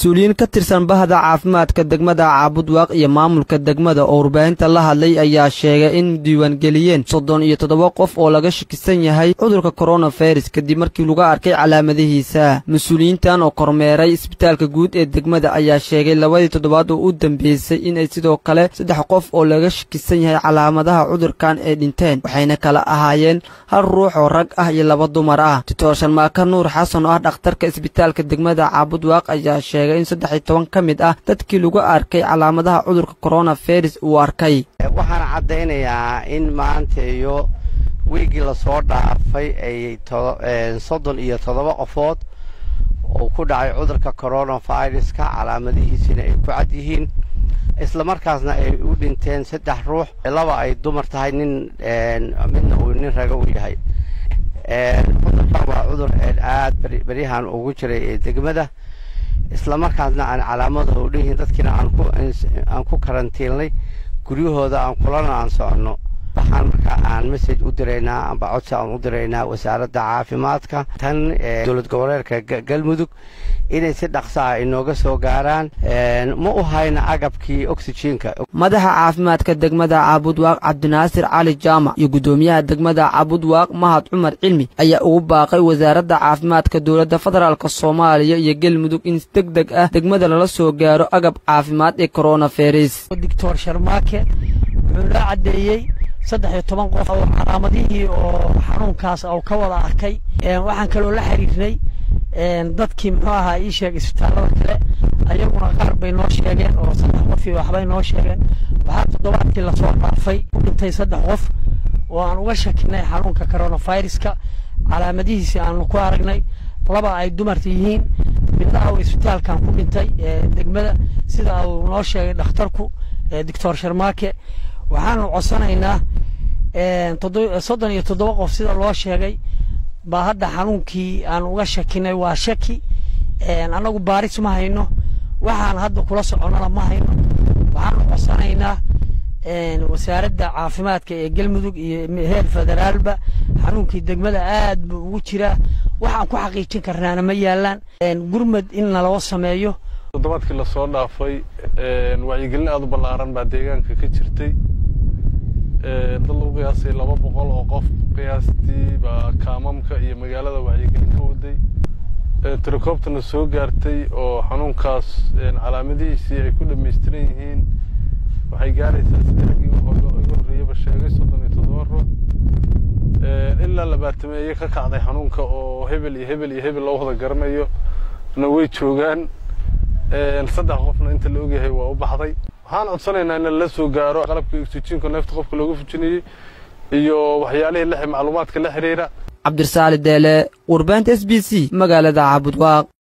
mas-uuliyiin ka tirsan bahda caafimaadka degmada caabudwaaq iyo maamulka degmada oo warbaahinta la hadlay ayaa sheegay in diiwaangeliyeen soddon iyo toddoba qof oo laga shakisan yahay cudurka koronavirus kadib markii lagu arkay calaamadihiisa mas-uuliyiintan oo kormeeray isbitaalka guud ee degmada ayaa sheegay labadii toddobaad oo u dambeysay inay sidoo kale saddex qof oo laga shakisan yahay calaamadaha cudurkan ay dhinteen waxayna kala ahaayeen hal ruux oo rag ah iyo laba dumar ah doctor sharmaaka nuur xasan oo ah dhakhtarka isbitaalka degmada caabudwaaq ayaa sheegay in saddex iyo toban ka mid ah dadkii lagu arkay calaamadaha cudurka koronavirus uu arkay waxaan caddaynayaa in maanta iyo wiigii lasoo dhaafay ay soddon iyo toddoba qofood uu ku dhacay cudurka coronaviruska calaamadihiisina ay ku cad yihiin islamarkaasna ay u dhinteen saddex ruux laba ay dumar tahay nin midna uu nin raga u yahay cudurkan waa cudur aad beryahan ugu jiray ee degmada islamarkaasna aan calaamadaha u dhihin dadkiina aan ku karantiilnay guryahooda aan kulana aan soconno waxaan markaa aan message u diraynaa amba codsi aan u diraynaa wasaaradda caafimaadka tan dowlad goboleedka galmudug inay si dhaqsa ah inooga soo gaaraan ma u hayna agabkii oxyjiinka madaxa caafimaadka degmada caabudwaaq cabdinaasir cali jaamac iyo guddoomiyaha degmada caabudwaaq mahad cumar cilmi ayaa ugu baaqay wasaaradda caafimaadka dowladda federaalk soomaaliya iyo galmudug in si deg deg ah degmada lala soo gaaro agab caafimaad ee koronavirus doctor sharmaake wuxuu noo caddeeyey saddex iyo toban qof oo calaamadihii oo xanuunkaas oo ka wada arkay waxaan kaloo la xiriirnay dadkii muxuu ahaa ii sheeg isbitaallada kale ayaguna qaar bay noo sheegeen oo saddex qof iyo waxbay noo sheegeen waxaa toddobaadkii lasoo dhaafay u dhintay saddex qof oo aan uga shakinay xanuunka coronaviruska calaamadihiisi aanu ku aragnay laba ay dumarta yihiin midna uu isbitaalkan ku dhintay degmada sida uu noo sheegay dhakhtarku doctor sharmaake waxaanu codsanaynaa soddon iyo toddoba qof sida loo sheegay baa hadda xanuunkii aan uga shakinay waa shaki annagu baaris ma hayno waxaan hadda kula soconnana ma hayno waxaanu codsanaynaa wasaaradda caafimaadka ee galmudug iyo heer federaalba xanuunkii degmada aad buu ugu jiraa waxaan ku xaqiijin karnaana ma yaalaan gurmad in naloo sameeyo toddobaadkii lasoo dhaafay wacyigelin aad u ballaaran baa deegaanka ka jirtay dad lagu qiyaasay laba boqol oo qof qiyaastii baa kaamamka iyo magaalada wacyigelin ka waday tirakoobtana soo gaartay oo xanuunkaas calaamadihiisii ay ku dhamaystiran yihiin waxay gaaraysaa sidii raggii iga horreeyaba sheegay soddon iyo toddoba ruux ilaa labaatameeye ka kacday xanuunka oo hebel iyo hebel iyo hebel loo wada garanayo na way joogaan saddex qofna inta la ogyahay waa u baxday waxaan codsanaynaa in lala soo gaaro qalabka oxyjiinka neefta qofka looga fujinayey iyo waxyaalihii macluumaadka la xiriira cabdirasaali deele warbaahinta s b c magaalada caabudwaaq